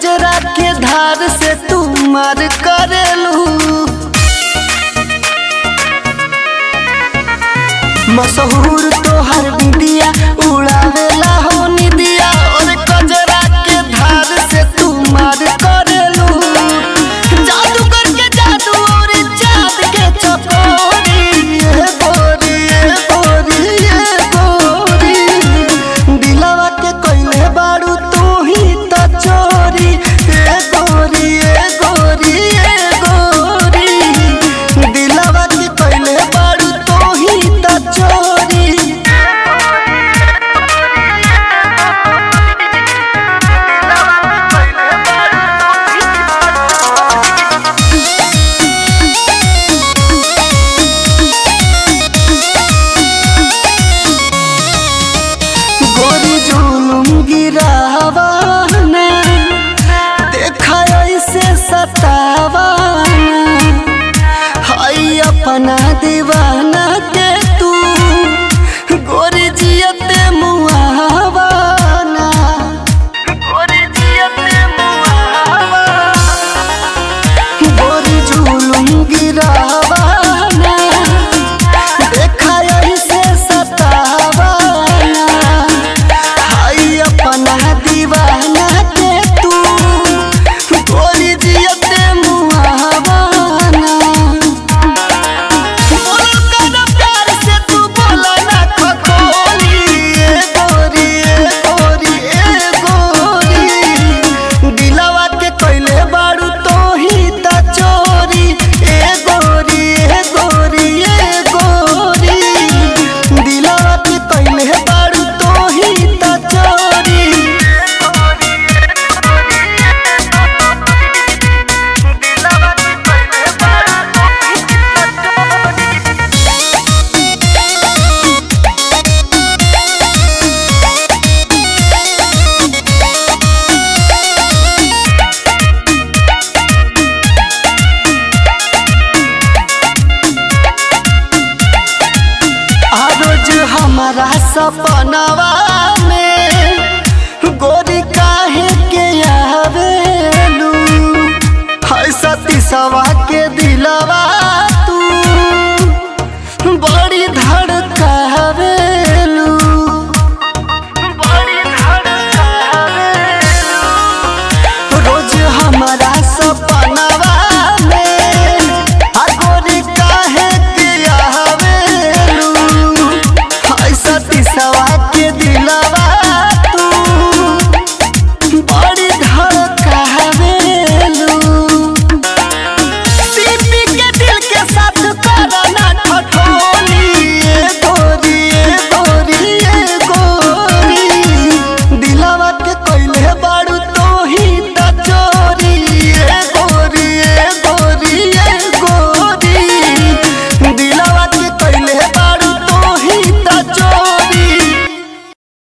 कजरा के धार से तू मार करेलू मशहूर तोहर बिंदिया उड़ावेला हो निदिया और कजरा के धार से तू मार करेलू जादू करके जादू और चाँद के चकोरी ये गोरी ये गोरी ये गोरी दिलवा के कोइले बाड़ू तू ही तो चोरी ये गोरी ये गोरी ये गोरी दिलवा के कोइले बाड़ू तू ही तो चोरी गोरी जुलुम गिरावाना देखा ऐसे सतावाना हाय अपना दीवाना के तू गोरी जियते मुहावाना गोरी जियते मुहावाना गोरी जुलुम गिरावाना देखा ऐसे सतावाना हाय अपना दीवाना के तू गोरी जियते मुहावाना बोलो कना प्यार से तू बोला ना खखोली ए गोरी ए गोरी ए गोरी दिलवा के कोइले बाड़ू तो ही त चोरी ए गोरी ए गोरी ए गोरी दिलवा के कोइले बाड़ू तो ही त चोरी दिलवा के कोइले बाड़ू तो ही त चोरी आ रोज हमारा सपनवा में गोरी काहे के आवेलू हाय सती सवा